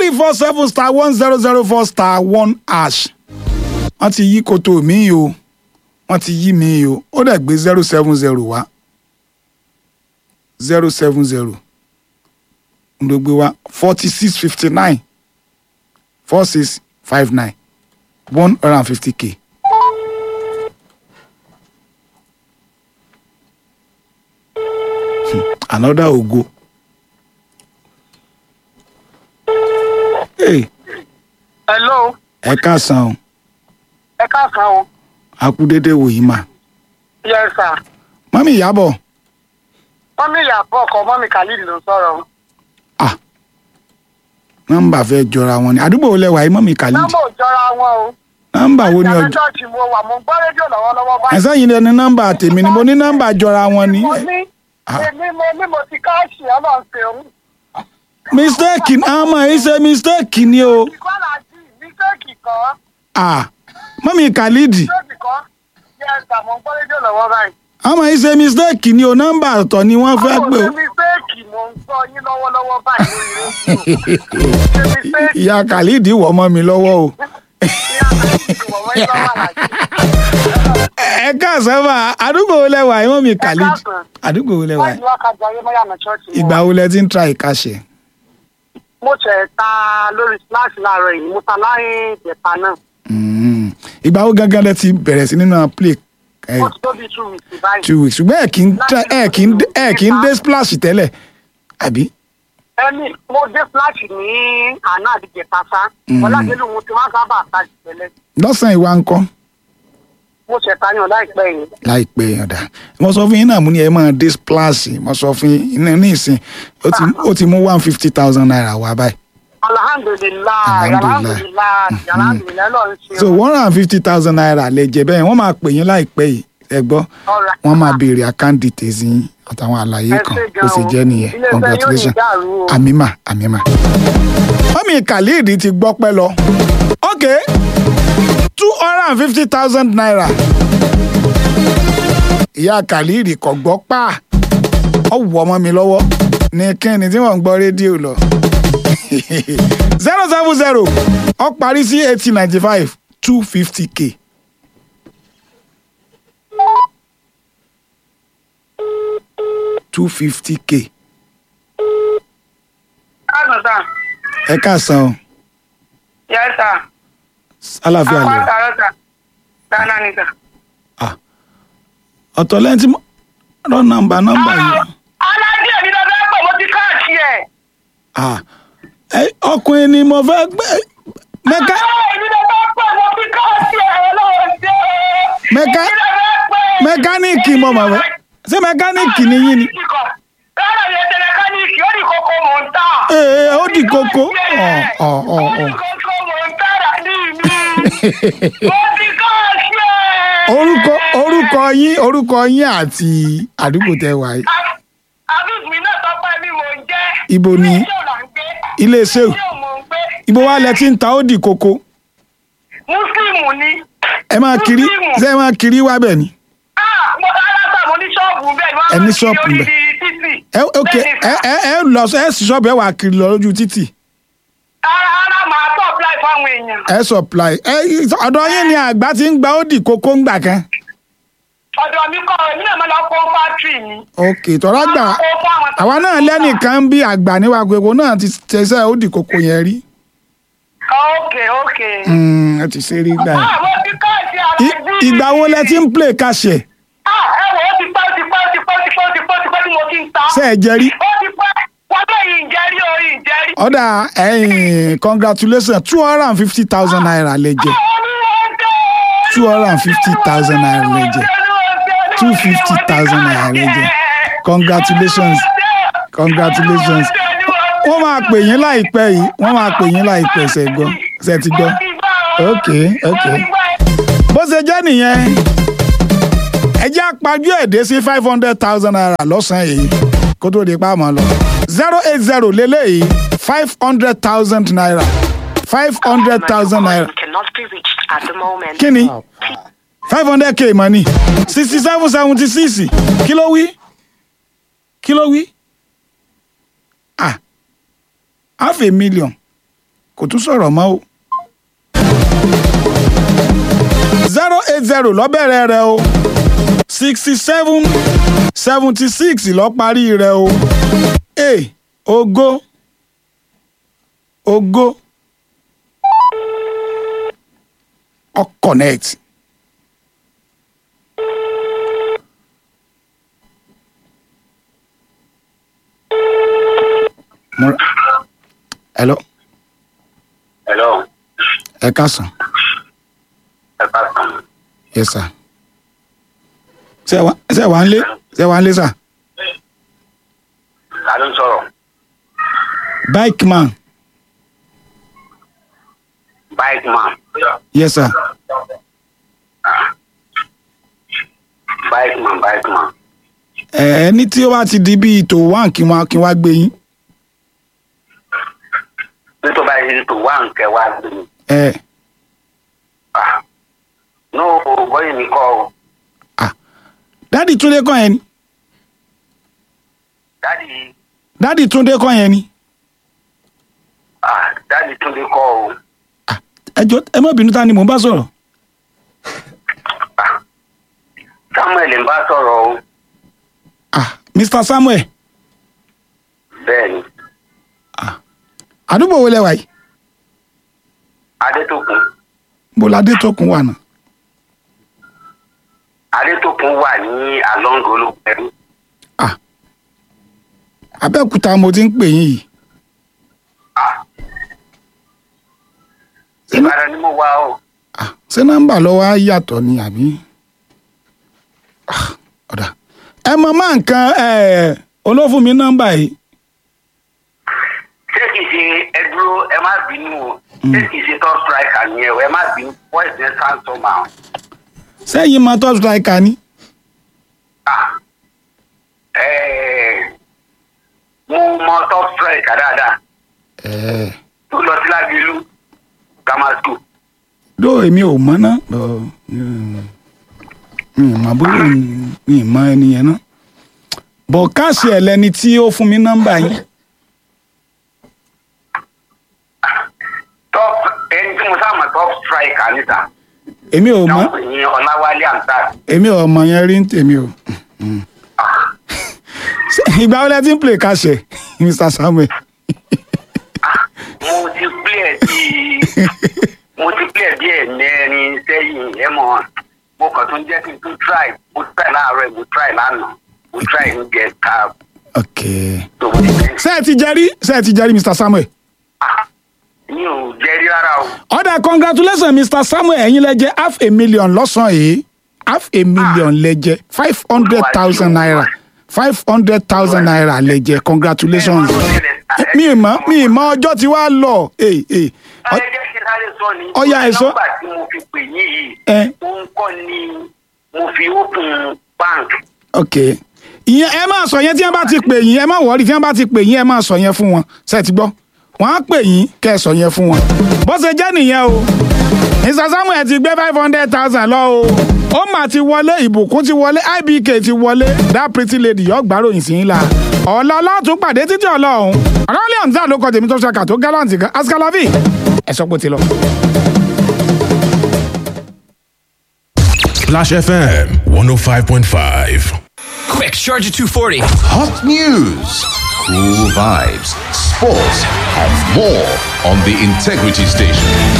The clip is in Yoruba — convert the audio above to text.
three four seven star one zero zero four star one hash wọ́n ti yí koto mi o wọ́n ti yí mi o ó dẹ̀ gbé zero seven zero wá zero seven zero ló gbé wá forty six fifty nine four six five nine one hundred and fifty k. another ogo. Hey, hello ẹ káàsán o ẹ káàsán o a kú déédéé wòyí mà. yes sir mọ́mí ìyábọ̀ mọ́mí ìyàbọ̀ ọkọ mọ́mí khalid ló ń sọ̀rọ̀ ah nọ́mbà fẹ́ jọra wọn ni àdúgbò wo lẹ́wà yìí mọ́mí khalid nọ́mbà ò jọra wọn o nọ́mbà wo ni ìyàbọ̀ ọjọ́ church mo wà mo ń gbọ́ rédíò lọ́wọ́lọ́wọ́ báyìí ẹ̀sán yìí ni nọ́mbà tèmi ni mo ní nọ́mbà jọra wọn ni mo ní Ah. èmi mo ní mo ti káàṣì ọlọ́run ṣeun mistake ọmọ yìí ṣe mistake ni o ìkọ́lá sí mistake kan ah mọ́mí khalid mistake kan yes sir mo ń gbọ́ rédíò lọ́wọ́ báyìí ọmọ yìí ṣe mistake ni o nọ́mbà ọ̀tọ̀ ni wọ́n fẹ́ àwọn pè ṣe o mistake mo ń gbọ́ yín lọ́wọ́lọ́wọ́ báyìí lórí rédíò ṣe mistake ìyá khalid wọ̀ mọ́ mi lọ́wọ́ o ìyá khalid wọ̀ wọ́n yín lọ́wọ́ àlàjì. ẹ káàsán mà àdúgbò wo lẹ́wà yìí mọ́mí khalid káàsán. àdúgbò wo lẹ́wà wọ́n yìí ti wá kájà ayé mọ́yàmọ̀ church mo ìgbà wà. wo lẹ ti ń tra ìkàṣẹ mo tẹ̀ ta lórí slash láàárọ̀ yìí mo ta láyé ìjẹta náà Mm. ìgbà wo gangan lẹ ti bẹ̀rẹ̀ sí nínú play ẹ, ó ti tó bí two weeks báyìí. two weeks ṣùgbọ́n ẹ kì í tra- ẹ kì í dé- ẹ kì í dé splash tẹ́lẹ̀ àbí ẹni mo dé slash ní àná àdìjẹta sá Mhm. mo ti máa sábà ta ìtẹ́lẹ̀ lọ́sàn-án ìwà ńkọ́ mo ṣẹ̀ ta yàn láìpẹ́ yìí. láìpẹ́ ọ̀dà mo sọ fún yín náà mú ni ẹ máa dé splash mo sọ fún yín ní ní ìsìn ó ti ó ti mú one fifty thousand naira wá báyìí alhamdulilayi Alhamdulillah. alhamdulilayi alhamdulilayi lọ́run ṣe so one hundred and fifty thousand naira lè jẹ bẹ́ẹ̀ wọ́n máa pè yín láìpẹ́ yìí ẹ gbọ́ Alright. wọ́n máa béèrè account details yín àtàwọn àlàyé Ẹ kan ṣé bó ṣe gan-an. jẹ́ nìyẹn Ilé-iṣẹ́ yóò ní congratulations dàrú o. àmìmà àmìmà. mọ́mí khalid ti gbọ́ pẹ́ lọ ok two hundred and fifty thousand naira ìyá khalid kò gbọ́ pa ọ wọ ọmọ mi lọ́wọ́ ní kíni tí wọ́n ń gbọ́ rédíò lọ zero seven zero ọ parí sí eighty ninety five two fifty k. two fifty k káàsán sá ẹ káàsán o yẹ sá àlàáfíà àwọn lọ àtàrọ sá dáná ni sá. ọ̀tọ̀ lẹ́yìn tí mo rọ nọ́mbà nọ́mbà yìí alájí èmi lọ fẹ́ pọ̀ mo ti káàṣì ẹ̀. Ah, ẹ, ọkùnrin ni mo fẹ́ gbé mẹ́ká èmi lọ fẹ́ pọ̀ mo ti káàṣì ẹ̀ ọlọ́run ṣe. Mẹ́ká- èmi lọ fẹ́ pẹ́. mẹkáníìkì mo mọ̀ fẹ́ ṣé mẹkáníìkì ni yín ni rárá yẹn tẹ mẹkáníìkì ó ní kókó mò ń tà. ee ó di kókó ọ̀ ọ̀ ọ̀ ó ọ̀ ní kókó mò ń tà rà ní mi. mo ti káàṣì ẹ̀. orúkọ orúkọ yín orúkọ yín àti àdúgbò tẹ wà yìí àbíkú mi náà tọ́pẹ́ mi mò ń jẹ́. Ibo ni? ilé iṣẹ́ là ń gbé. ilé iṣẹ́ ò ilé ò mò ń gbé. ibo wa lẹ ti ń ta ó di kókó mùsùlùmù ni. ẹ máa kiri ṣé ẹ máa kiri wá bẹ̀ ni Ah, mo aláta mo ní ṣọ́ọ̀bù bẹ́ẹ̀ ni wọ́n Ẹ ní máa ń kiri ṣọ́ọ̀bù orí ńbẹ̀. títì. ẹ ok Bẹ́ẹ̀ ni ẹ sà. ẹ ẹ lọ ẹ sì ṣọ́ọ̀bù ẹ wà kiri lọ lójú títì ara ara máa tọ́ apply fáwọn èèyàn. ẹ supply ẹ ọ̀dọ̀ yín ni àgbà ti ń gba ó di kókó ńgbà kan ọ̀dọ̀ mi kọ́ èmi náà máa lọ kó fátírì mi. ok tọ́lá gbà Máa kó fún àwọn tó àwa ń náà tà. lẹ́nìkan ń bí àgbà níwá gbogbo náà ti ṣẹṣẹ́ ó di kókó yẹn rí ok ok. Mm, ẹ ti ṣe rí gbà yẹn. ah mo ti ká ẹ̀sìn ara I- ẹ̀sìn ìgbà wo lẹ ti ń play kàṣẹ ah ẹ wò ó ti pẹ́ ó ti pẹ́ ó ti pẹ́ ó ti pẹ́ ó ti pẹ́ ó ti pẹ́ tí mo ti ń ta. ṣe ẹ jẹ rí ó ti pẹ́ wọ́n bẹ̀ yìí ń jẹ́rí o yìí ń jẹ́rí. ọ̀dà ẹ̀yìn congratulations two hundred and fifty thousand naira lẹ jẹ two hundred and fifty thousand naira lẹ jẹ two fifty thousand naira lẹ jẹ congratulations congratulations wọ́n máa pè yín láìpẹ́ yìí wọ́n máa pè yín láìpẹ́ ṣe gbọ́ ṣe ti gbọ́ ok ok bó ṣe jẹ́ nìyẹn ẹ jẹ́ àpajú ẹ̀dẹ́ sí five hundred thousand naira lọ́sàn-án yìí kó tó di pàmò lọ zero eight zero lélẹ́yìí five hundred thousand naira five hundred thousand naira cannot be reached at the moment. kí ni five hundred k money sixty seven seventy six kí ló wí kí ló wí ah half a million kò tún sọ̀rọ̀ mọ́ o. zero eight zero lọ́bẹ̀rẹ̀ rẹ o sixty seven seventy six lọ parí rẹ o e ogo ogo ọ connect. Mo- hello Hello, ẹ káàsán ẹ káàsán. yes sir ṣe wà ṣe wà ń lé ṣe wà ń lé sir Ta ló ń sọ̀rọ̀? bike man Bike man. yes sir Bike man, bike man. ẹ ẹni tí ó bá ti di bíi tó wá kí wọn kí wọn gbé yín Nítorí báyìí tó wá nǹkẹ́ wá gbé mi. ẹ Ah, No, bọ́yì mi kọ́ o. dádì túndé kọ́ yẹn ni Dádì, dádì túndé kọ́ yẹn ni ah, dádì Túndé kọ́ o. Ah, ẹ jọ ẹ má bínú ta ni mò ń bá sọ̀rọ̀ Ah, Samuel ń bá sọ̀rọ̀ o. ah mr samuel Bẹ́ẹ̀ni, àdúgbò wo lẹ wà yìí Adétòkun. bó ládé tó kún wà náà Adétòkun wà ní Along Olúpẹ̀rú. ah abẹ́òkúta mo ti ń pè yín yìí Ah, ṣé ná- Ìbàdàn ni mo wà o. ah, ṣé nọ́mbà lọ́wọ́ á yàtọ̀ ni àbí Ah, ọ̀dà ẹ mọ máa nǹkan ẹ olófún mi nọ́mbà yìí Ṣé kìí ṣe ẹ dúró ẹ má bínú o? Ṣé kìí ṣe top striker ni ẹ o? Ẹ má bínú. Voice yẹn sound somehow. sẹ́yìn mọ top striker ni Ah, eh, mo mọ top striker dáadáa ẹ tó lọ sí lágbèlú grammar school. dó èmi ò mọ náà bọ mi ì mọ bóyá mi ì mọ ẹni yẹn náà bọ káàsì ẹ lẹni tí ó fún mi nọ́mbà yín top ẹni tí mo sá mọ̀ top striker níta èmi ò mọ náà pè ní ọláwálé amsat. èmi ò mọ yẹn rí ń tèmi o Ṣé ìgbà wo lẹ ti ń play káàsì ẹ mr samuel mo ti play bí mo ti play bí ẹ̀mẹ́rin sẹ́yìn ẹ̀ mọ̀ mo kàn tún jẹ́ kí n tún try mo try láàárọ̀ mo try lánàá mo try ní gẹ̀ẹ́ta ok tó mo ti play. ṣé ẹ ti jẹrí ṣé ẹ ti jẹrí mr samuel Ah, mi ò jẹ́rí rárá o. ọ̀dà congratulations mr samuel ẹ̀yin lẹ jẹ half a million lọ́sàn-án yìí half a million lẹ jẹ five hundred thousand naira five hundred thousand naira lẹ jẹ congratulations mi ì mọ mi ì mọ ọjọ́ tí wàá lọ ee ee ẹ jẹ́ kí n sáré sọ ni. Ọya, ẹ sọ. nọ́mbà tí mo fi pè yín yìí. Ẹ. òun kọ́ ni mo fi open bank. ok ìyẹn ẹ máa sọ yẹn tí wọn bá ti pè yín ẹ má wọrí tí wọn bá ti pè yín ẹ máa sọ yẹn fún wọn ṣe ti gbọ́ wọn á pè yín kẹ́ ẹ sọ yẹn fún wọn bó ṣe jẹ́ nìyẹn o mr samuel ti gbé five hundred thousand lọ o ó mà ti wọlé ìbùkún ti wọlé ibk ti wọlé that pretty lady yọ gbàròyìn sí yín la ọ̀la ọlọ́tún pàdé títí ọlọ́run ọ̀rọ̀lẹ́ ọ̀nzá ló kọ tèmi tó ṣàkà tó gálàǹtì kan askalavi ẹ sọ pé ó ti lọ. Splash FM 105.5. Quick, Charger 240. Hot news, cool vibes, sports, and more on the Integrity Station.